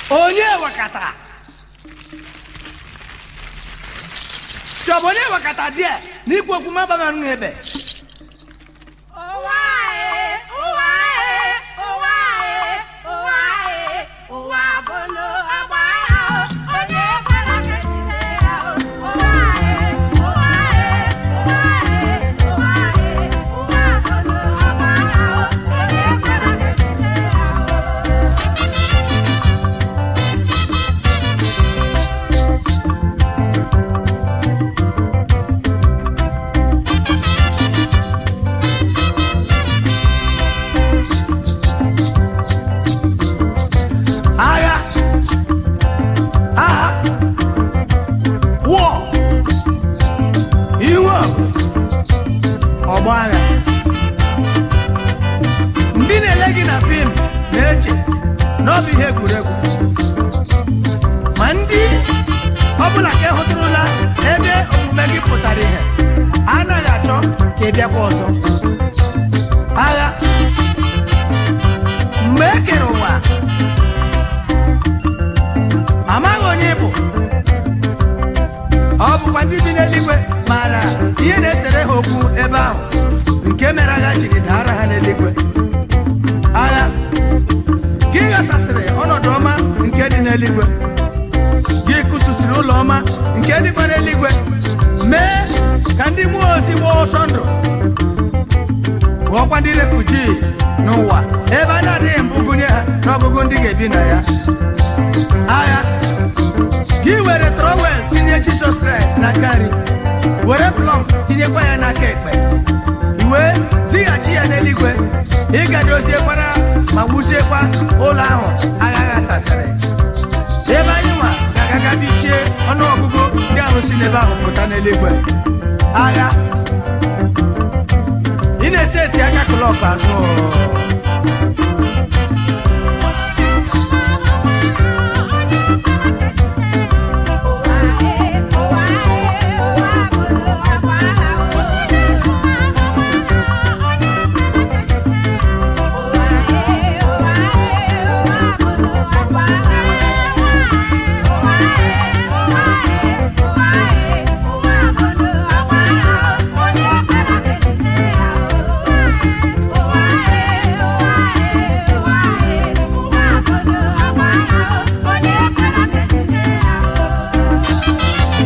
onye wakata sọbụ onye wakata die na ikwu okwu mabama nụ ebe ụwa anyị ụwa anyị ụwa anyị ụwa anyị ụwa bụlụ agba ahụ onye ekwela ka ejide ya o. ụwa anyị ụwa anyị ụwa anyị ụwa anyị ụwa bụlụ agba ahụ onye ekwela ka ejide ya o. agha agha wụọ iwe ọgbọ agha ndị na-ele gị na fim na-eche na ọ bụ ihe egwuregwu ma ndị ọbụla ka ị hụtụrụla ebe omume gị pụtara ihe anaghị achọ ka ị bịakwa ọzọ agha mgbe e kere ụwa amaghị onye ị bụ ọ bụkwa ndị bi n'eluigwe maara ihe na-esere ha okwu ebe ahụ nke mere agha jiri daara ha n'eluigwe agha gị ghasasịrị ọnọdụ ọma nke dị n'eluigwe gị kụsụsịrị ụlọ ọma nke dịkwa n'eluigwe mee ka ndị mmụọ ozi gbaa ọsọ ndụ ghọọkwa ndị refuji n'ụwa ebe a na-adịghị mbụ gụnye ha n'ọgụgụ ndị ga-ebi na ya agha gị were trọwel tinye jizọs kraịst n'aka nri were plọm tinyekwa ya n'aka ekpe iwe zighachi ya n'eluigwe ịgadoziekwara ma wuziekwa ụlọ ahụ agha ghasasịrị ebe anyị nwa ga-agaga bichie ọnụọgụgụ ndị ahụ si n'ebe ahụ pụta n'eluigwe agha ị na-esi eti aka klọk azụ ụwa anyị ụwa anyị ụwa bụlụ agba ahụ ụwa anyị ụwa anyị ụwa bụlụ agba ahụ ụwa anyị ụwa anyị ụwa anyị ụwa bụlụ agba ahụ onye ekwela ka ejide ya o. ụwa anyị ụwa anyị ụwa anyị ụwa bụlụ agba ahụ onye ekwela ka ejide ya o.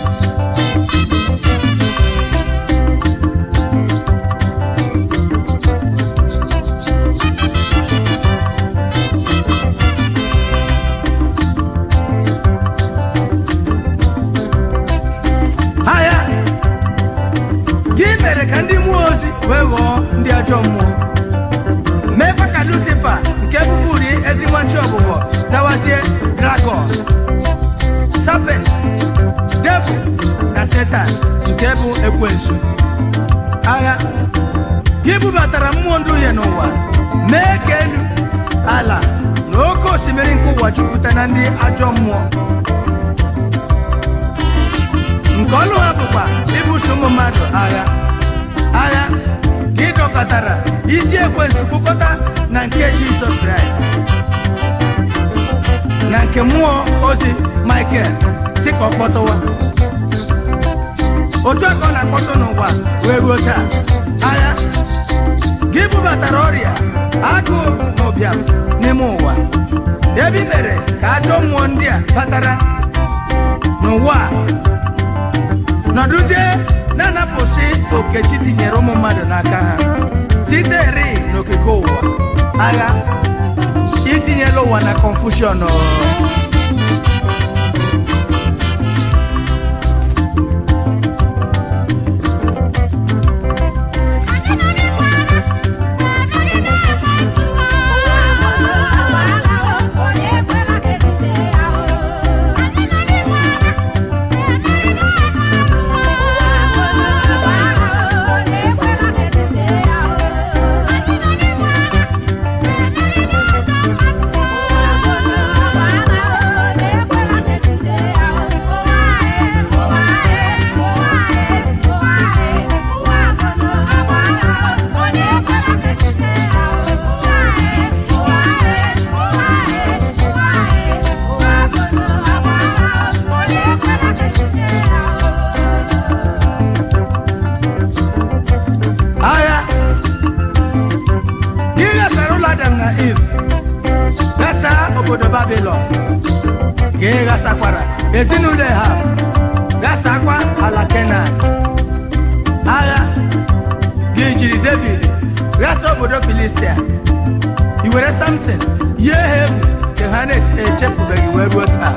agha gị mere ka ndị mmụọ ozi wee ghọọ ndị ajọ mmụọ meekwa ka lucifa nke bụbụri ezi nwachi ọbụbọ zawazie dragọn serpent devil na setan nke bụ ekwensu agha gị bubatara mmụọ ndị uhie n'ụwa mee ka elu ala na oke osimiri nke ụwa jupụta na ndị ajọ mmụọ nke ọlụ ha bụkwa ibuso ụmụ mmadụ agha agha ka ị dọkọtara isi ekwensu kpụkọta na nke jizọs kraịst na nke mmụọ ozi michael si ka ọ kpọtụwa otu a ka ọ na-akpọtụ n'ụwa wee ruo taa agha gị bubatara ọrịa agụụ na ụbịam n'ime ụwa ebe i mere ka ajọ mmụọ ndị a batara n'ụwa a nọdụzie na-anapụsị okechi tinyere ụmụ mmadụ n'aka ha site ri n'okike ụwa agha itinyela ụwa na confusion Ụwa obodo babilon ka ị ghasakwara ezinụlọ ha ghasakwa ala kenan agha gị jiri david ghasa obodo filistia i were samson yie ha egwu ka ha na-echefubeghị wee ruo taa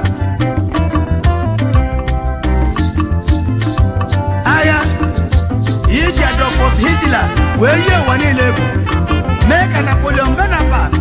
agha iji adolfus hitler wee yie ụwa niile egwu mee ka napoleon bonaparte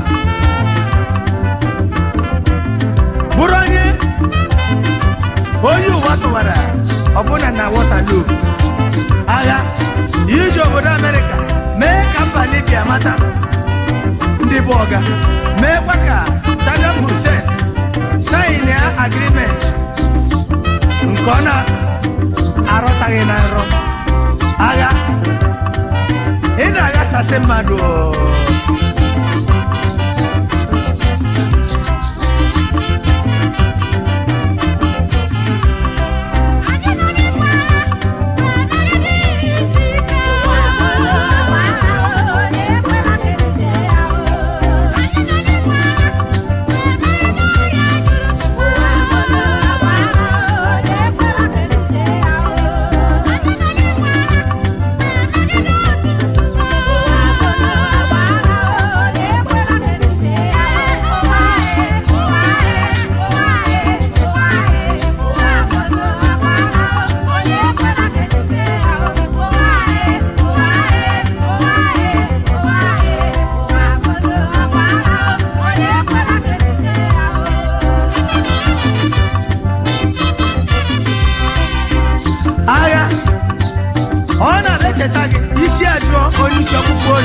bụrụ onye onye ụwa tụwara ọbụna na waterloo agha iji obodo amerịka mee ka mba libya mata ndị bụ ọga meekwa ka saddam hussein sain ya agrimenti nke ọ na-arọtaghị na nrọ agha ị na-aghasasị mmadụ o. agha ọ na-echeta gị isi ajụọ onye isi ọkpụkpụ oyi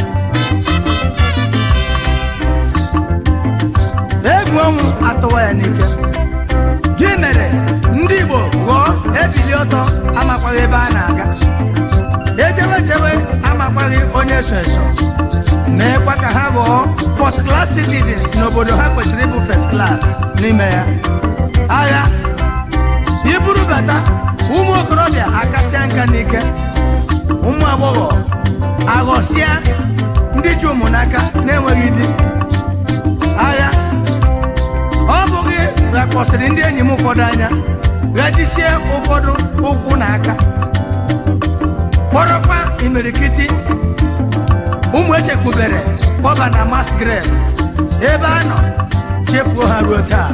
egwu ọnwụ atụwa ya n'ike gị mere ndị igbo ghọọ ebili ọtọ amakwaghị ebe a na-aga echewe chewe amakwaghị onye so eso meekwa ka ha ghọọ first class citizens n'obodo ha kwesịrị ịbụ first class n'ime ya agha iburu bata ụmụ okorobịa akasịa nka n'ike ụmụ agbọghọ aghọsịa ndị ji ụmụ n'aka na-enweghị di agha ọ bụghị ghakpọsịrị ndị enyi m ụfọdụ anya ghajisie ụfọdụ ụkwụ na aka kpọrọkwa imirikiti ụmụ echekwubere kpọba na masgrave ebe a nọ chefuo ha ruo taa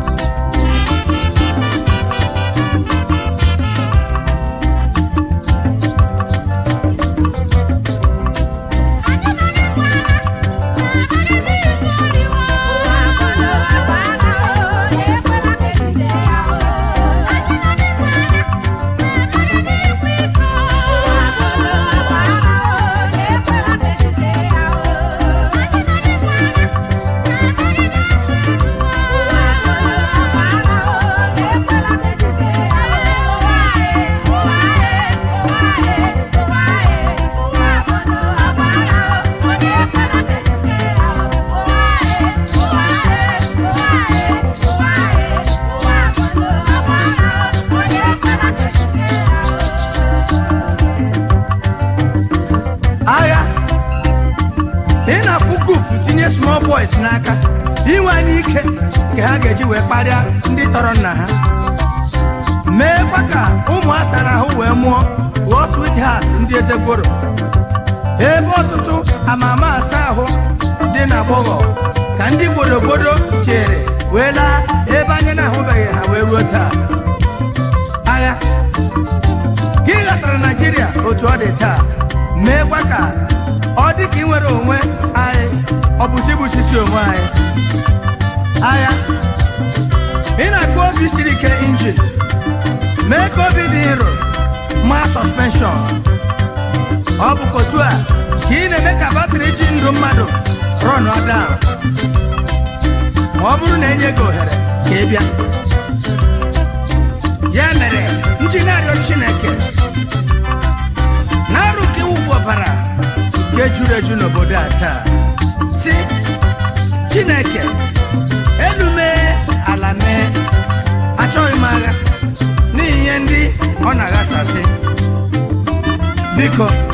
agha ị na-afụ kufu tinye small boys n'aka inwe anya ike ka ha ga-eji wee kparịa ndị tọrọ nna ha meekwa ka ụmụ asara ahụ wee mụọ ghọọ sweetheart ndị ezegboro ebe ọtụtụ amama asa ahụ dị na agbọghọ ka ndị gbodogodo chere wee laa ebe anya na-ahụbeghị ha wee ruo taa agha ka ị ghasara naijiria otu ọ dị taa meekwa ka ọ dị ka ị nwere onwe anyị ọ bụ chigbusisi onwe anyị agha ị na-akụ obi siri ike injin mee ka obi dị nro maa sọspenshọn ọ bụ otu a ka ị na-eme ka batrị ji ndụ mmadụ rọn down ma ọ bụrụ na enye gị ohere ka ị bịa ya mere nji na-arịọ chineke na-arụ ka iwụfu ọbara nke juru eju n'obodo a taa si chineke elu mee ala mee achọghị m agha n'ihi ihe ndị ọ na-aghasasị biko